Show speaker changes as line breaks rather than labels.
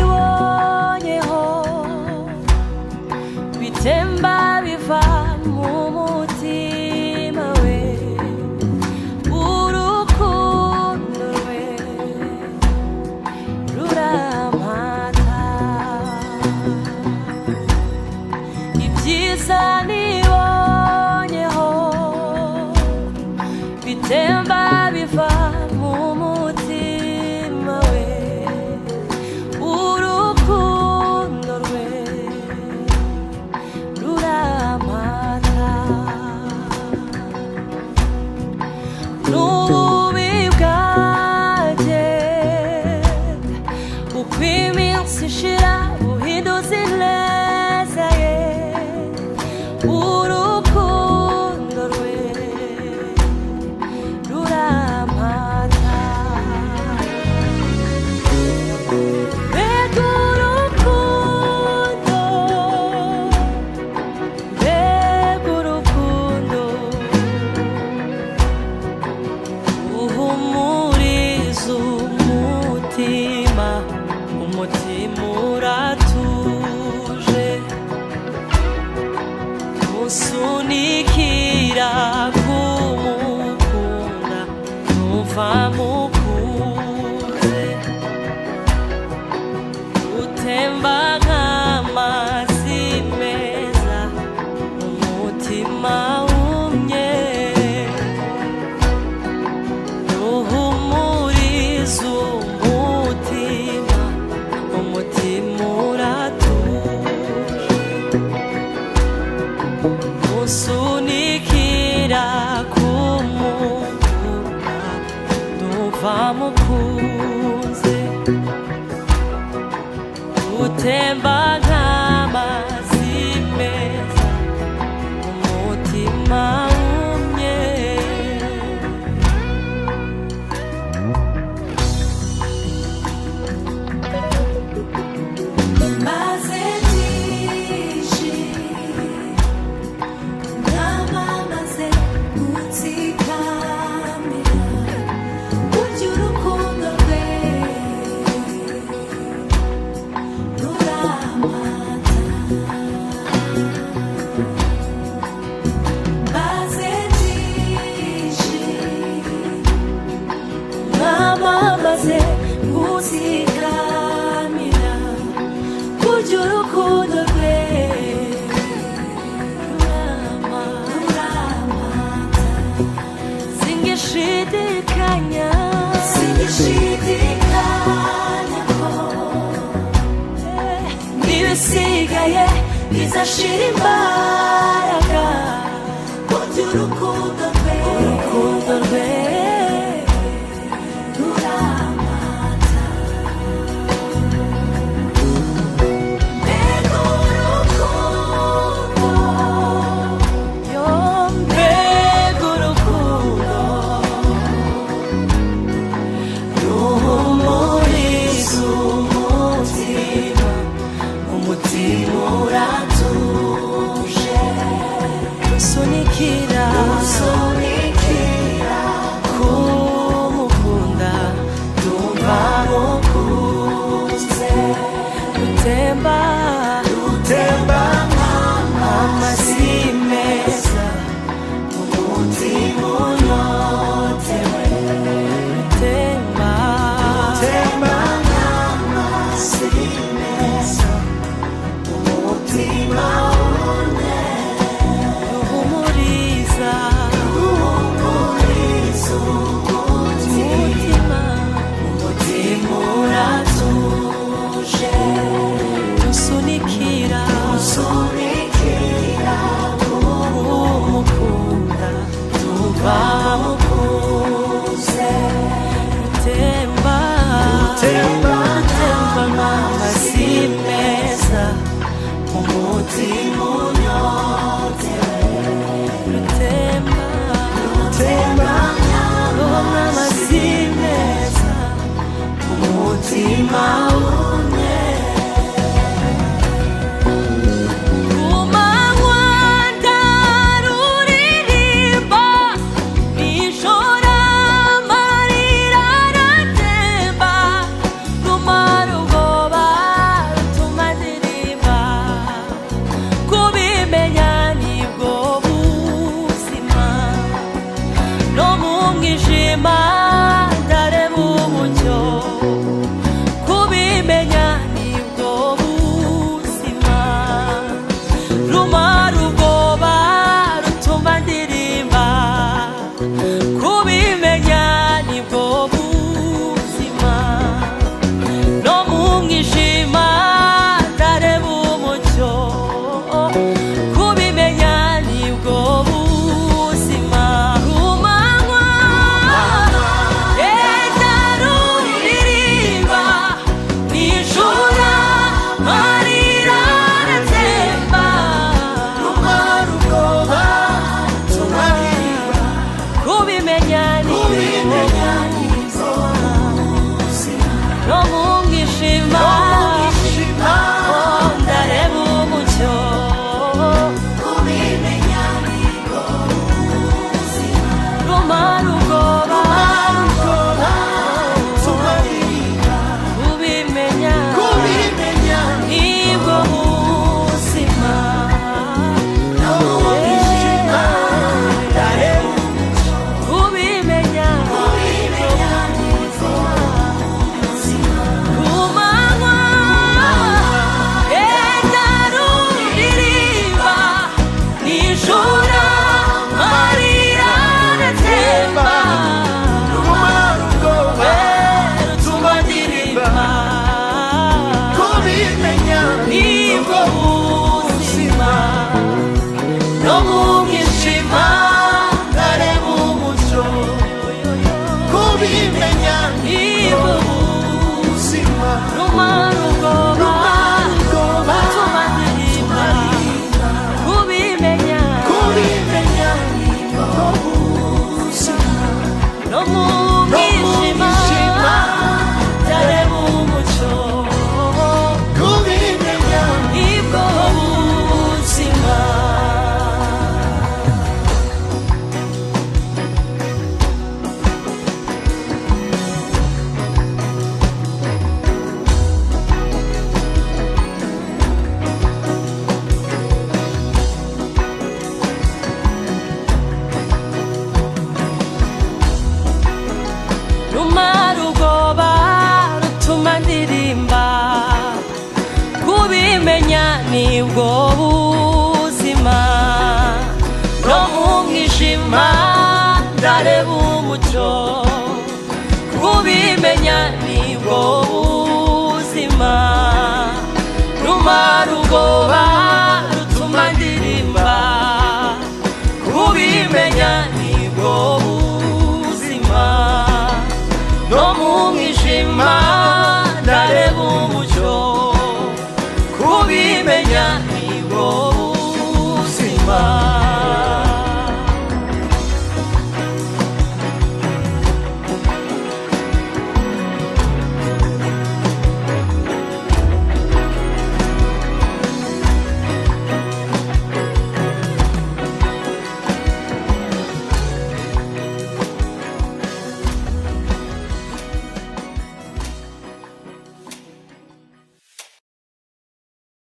zanibonyeho bitemba biva mu mutima we urukundo rwe rurampata ibyiza nibonyeho bitemba biva mu mutima we urukundo rwe rurampata n'ububi bwanjye uko iminsi ishira buhinduza ineza ye urukundo rwe rurampata mbega urukundo mbega urukundo uhumuriza umutima umutima uratuje usunikira kumukunda numva mukunze utemba nk'amazi meza umutima wumye ruhumuriza umutima umutima uratuje usunikira kumukura numva mukunze utemba nk'amazi meza umutima wumye maze tije namamaze gutsikamira burya urukundo rwe ruramata maze tije namamaze gutsikamira kurya urukundo rwe rurama ruramata singishidikanya singishidikanya ko n'ibisigaye bizashira imbaraga kurya urukundo rwe urukundo rwe ruramata Mbega urukundo Mbega urukundo Ruhumuriza umutima Umutima uratuje Usunikira Usunikira Kumukunda Ndumva mukunze Rutemba Rutemba Amazi meza Umutima unotewe Rutemba Rutemba Amazi meza Umutima unotewe Ruhumuriza Ruhumuriza Umutima umutima uratuje usunikira usunikira umukunda tuva mukuze rutemba rutemba rutemba nk'amazi meza umutima unyotewe rutemba rutemba nk'amazi meza umutima umwe ku manywa ndaruririmba nijoro amarira aratemba ku marugo mu mwijima ndareba umucyo kubimenya nibwo buzima rumara ubwoba